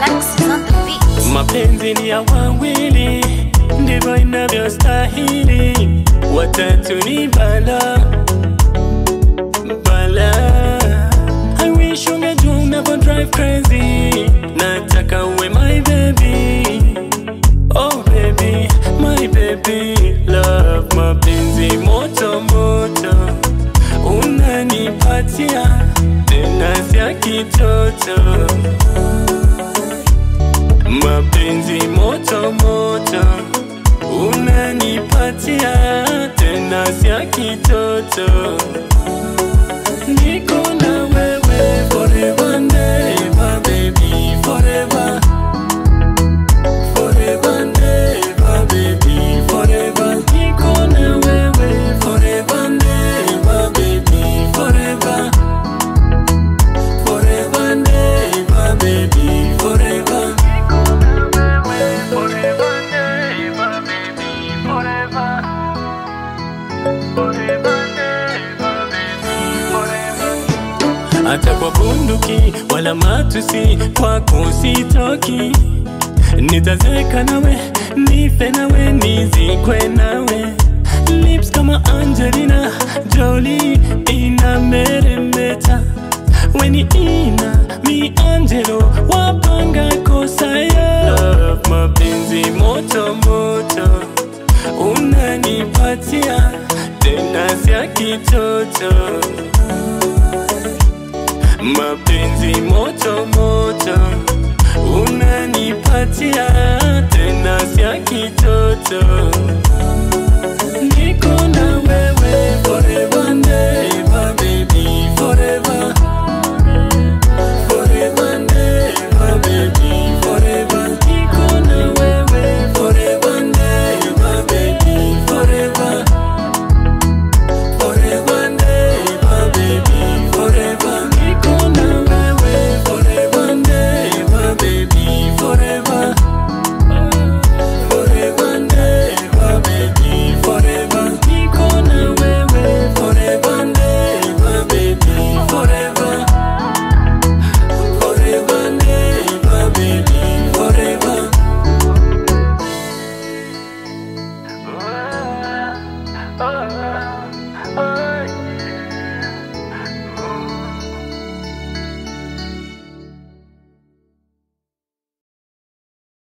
Alexis on the beat. Mapenzi ni ya wawili, ndivyo inavyostahili. Watatu ni bala bala. I wish ungejua unavyo drive crazy. Nataka uwe my baby, oh baby, my baby love. Mapenzi moto moto unanipatia tena sia kitoto mapenzi moto moto unanipatia tena sia kitoto niko na wewe forever and ever baby forever forever and ever baby forever niko na wewe forever and ever baby forever forever and ever baby forever hata kwa bunduki wala matusi kwako sitoki nitazeka nawe nife nawe nizikwe nawe lips kama angelina joli ina meremeta weni ina mi angelo wapanga kosa ya Love, mapenzi moto moto unanipatia tena sia kitoto mapenzi moto moto unanipatia tena sia kitoto